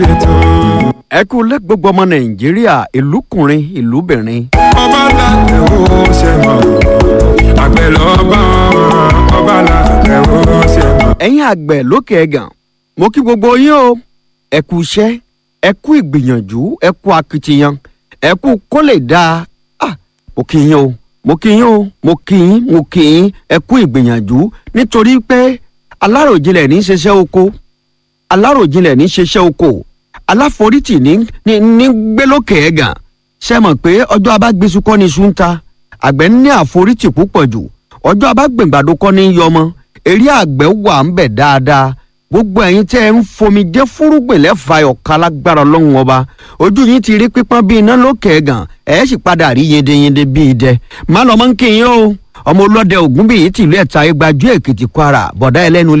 ẹ kú lé gbogbo ọmọ nàìjíríà ìlúkùnrin ìlúbìnrin. ọba làtẹ̀ ó ṣe mọ̀ àgbẹ̀ lọ́ba ọba làtẹ̀ ó ṣe mọ̀. ẹ̀yin àgbẹ̀ lókè ẹ̀gàn mo kí gbogbo yín o ẹ kú iṣẹ́ ẹ kú ìgbìyànjú ẹ kú akitiyan ẹ kú kó lè dáa ah mo kí yín o mo kí yín o mo kí yín mo kí yín ẹ kú ìgbìyànjú nítorí pé aláròjinlẹ̀ ní í ṣiṣẹ́ oko aláròjinlẹ̀ ní í ṣiṣẹ́ oko aláforítì ní ní ní gbélókè ẹ̀gàn ṣe mọ̀ pé ọjọ́ abágbésù kọ́ ni iṣu ń ta àgbẹ̀ ní àforítì púpọ̀ jù ọjọ́ abágbèǹgbàdo kọ́ ni yọmọ eré àgbẹ̀ wà ń bẹ̀ dáadáa gbogbo ẹ̀yin tẹ́ ẹ ń fomi jẹ́ fúrúgbìn lẹ́fà ọ̀ka lágbára ọlọ́run ọba ojú yín ti rí pípọ́n bíi iná lókè ẹ̀gàn ẹ̀ sì padà rí yendeyende bíi idẹ má lọ́mọ́ ń kí yín o ọmọ ọlọ́dẹ ògúnbíyì tìlú ẹ̀ta igbajú èkìtì kwara bọ̀dá ẹlẹ́nu